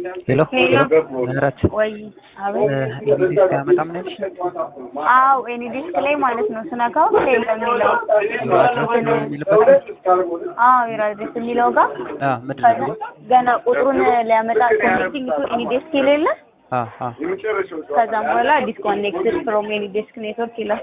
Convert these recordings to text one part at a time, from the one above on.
ሄሎ ሄሎ ምህረት ወይ አቤት ኤኒዲስክ አያመጣም ነው ያልሽኝ? አዎ ኤኒ ዲስክ ላይ ማለት ነው ስነካው ሴል የሚለው አድረስ የሚልበት አዎ የራዲስ የሚለው ጋር አ ምንድን ነው? ገና ቁጥሩን ሊያመጣ ኮኔክቲንግ ቱ ኤኒ ዴስክ የሌለ አ አ ከዛም በኋላ ዲስኮኔክትድ ፍሮም ኤኒ ዴስክ ኔትወርክ ይላል።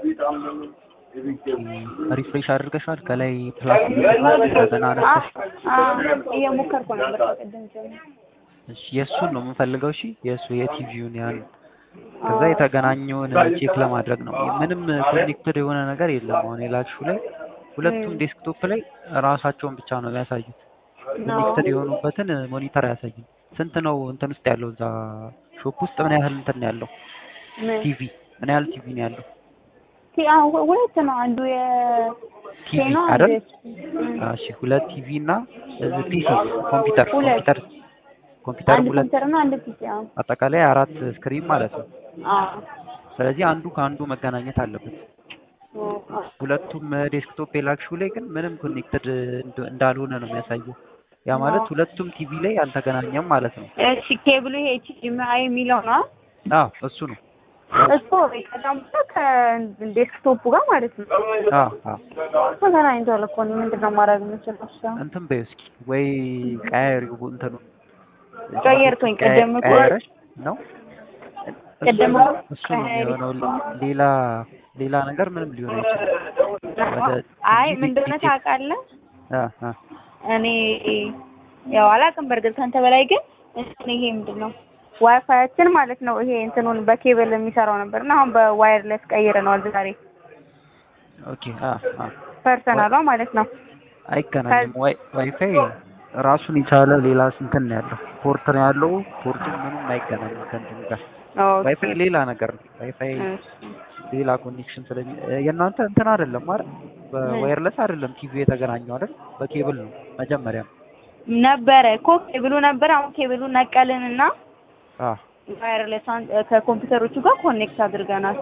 ሪፍሬሽ አድርገሻል? ከላይ ፕላስ ገና አ አነሳሽ? አ እየሞከርኩ ነበር ከቅድም ጀምሮ። እሺ የእሱን ነው የምንፈልገው። እሺ የእሱ የቲቪውን ያን ከዛ የተገናኘውን ቼክ ለማድረግ ነው። ምንም ኮኔክትድ የሆነ ነገር የለም። አሁን የላክሽው ላይ ሁለቱም ዴስክቶፕ ላይ ራሳቸውን ብቻ ነው የሚያሳዩት። ኮኔክትድ የሆኑበትን ሞኒተር አያሳይም። ስንት ነው እንትን ውስጥ ያለው እዛ ሾፕ ውስጥ ምን ያህል እንትን ነው ያለው? ምን ቲቪ ምን ያህል ቲቪ ነው ያለው? ቲ አዎ ሁለት ነው አንዱ የ ቲቪ ቴኖ አይደል? አንዱ እሺ ሁለት ቲቪ እና ፒሲ ኮምፒውተር ሁለት። ኮምፒውተር ኮምፒውተር አንድ ሁለት ኮምፒውተር እና አንድ ፒሲ አዎ አጠቃላይ አራት ስክሪን ማለት ነው። አዎ ስለዚህ አንዱ ከአንዱ መገናኘት አለበት። ሁለቱም ዴስክቶፕ የላክሽው ላይ ግን ምንም ኮኔክትድ እንዳልሆነ ነው የሚያሳየው። ያ ማለት ሁለቱም ቲቪ ላይ አልተገናኘም ማለት ነው። እሺ ኬብሉ ይሄ ኤችዲኤምአይ የሚለው ነው አዎ እሱ ነው። እሱ ከዛም በኋላ ከዴስክቶፑ ጋር ማለት ነው አዎ አዎ ተገናኝቷል እኮ እኔ ምንድን ነው ማድረግ የምችለው? እሺ አሁን እንትን በይው እስኪ ወይ ቀያሪው እንትኑ ቀየርኩኝ። ቅድም እኮ ቀያረሽ ነው ቅድም እሱ እሱ ነው የሚሆነው። ሌላ ሌላ ነገር ምንም ሊሆን አይችልም። ወደ አይ ቲቪ ምን እንደሆነ ዲቴክት- ታውቃለህ? አ አ እኔ ያው አላውቅም በእርግጥ ከአንተ በላይ ግን እንትን ይሄ ምንድን ነው ዋይፋያችን ማለት ነው ይሄ እንትኑን በኬብል የሚሰራው ነበር እና አሁን በዋየርለስ ቀይረነዋል ዛሬ ኦኬ አ አ ፐርሰናሏ ማለት ነው። አይገናኝም። ዋይ ዋይፋይ ራሱን የቻለ ሌላ እንትን ነው ያለው ፖርት ነው ያለው። ፖርቱ ምንም አይገናኝም ከእንትን ጋር። ኦኬ ዋይፋይ ሌላ ነገር ነው። ዋይፋይ እሺ። ሌላ ኮኔክሽን ስለሚ የእናንተ እንትን አይደለም አይደል? በዋየርለስ አይደለም ቲቪ የተገናኘው አይደል? በኬብል ነው መጀመሪያ። ነበረ እኮ ኬብሉ ነበረ። አሁን ኬብሉ ነቀልንና አ ዋየርለስ ከኮምፒውተሮቹ ጋር ኮኔክት አድርገናል።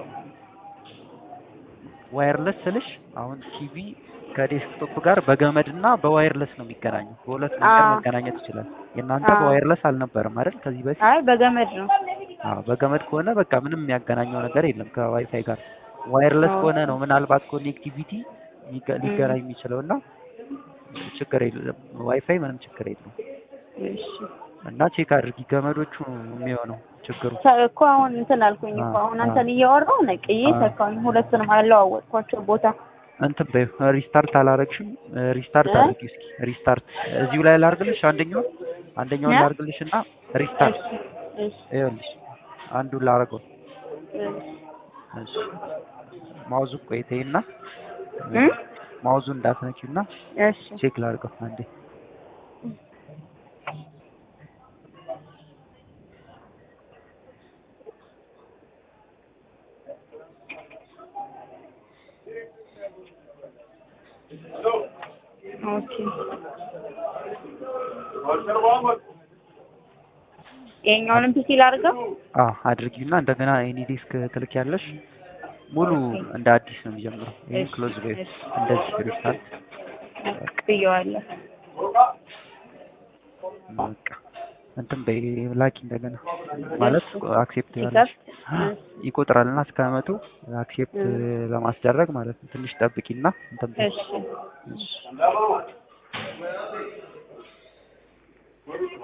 ዋየርለስ ስልሽ አሁን ቲቪ ከዴስክቶፕ ጋር በገመድ እና በዋየርለስ ነው የሚገናኘው። በሁለት መንገድ አዎ። መገናኘት ይችላል። የእናንተ አዎ። በዋየርለስ አልነበረም አይደል? ከዚህ በፊት አይ በገመድ ነው። አዎ በገመድ ከሆነ በቃ ምንም የሚያገናኘው ነገር የለም ከዋይፋይ ጋር። ዋየርለስ አዎ። ከሆነ ነው ምናልባት ኮኔክቲቪቲ ሊገ- ሊገናኝ የሚችለው እና ችግር የለም። ዋይፋይ ምንም ችግር የለም እሺ እና ቼክ አድርጊ። ገመዶቹ ነው የሚሆነው ችግሩ። ተ- እኮ አሁን እንትን አልኩኝ እኮ አሁን አንተን እያወራሁ ነቅዬ አዎ። ተካሁኝ። ሁለቱንም አለዋወጥኳቸው ቦታ እንትን በይው ሪስታርት አላረግሽም? ሪስታርት እ? አድርጊ እስኪ ሪስታርት። እዚሁ ላይ ላርግልሽ አንደኛውን አንደኛውን እ? ላርግልሽ እና ሪስታርት እሺ እሺ ይኸውልሽ አንዱን ላረገው። እሺ እሺ ማውዙ ቆይተይና እ? ማውዙ እንዳትነኪውና እሺ ቼክ ላርገው አንዴ። ኦኬ ይሄኛውንም ፒሲ ላድርገው። አዎ አድርጊውና እንደገና ኤኒ ዲስክ ትልክ ያለሽ ሙሉ እንደ አዲስ ነው የሚጀምረው። ይሄን እሺ፣ ክሎዝ በይው እሺ። እንደዚህ ሪስታርት ብየዋለሁ። በቃ እንትን በይ ላኪ እንደገና ማለት አክሴፕት ያለሽ ሲከፍት ይቆጥራልና እስከ መቶ አክሴፕት ለማስደረግ ማለት ነው። ትንሽ ጠብቂና እንትን በይ። እሺ እሺ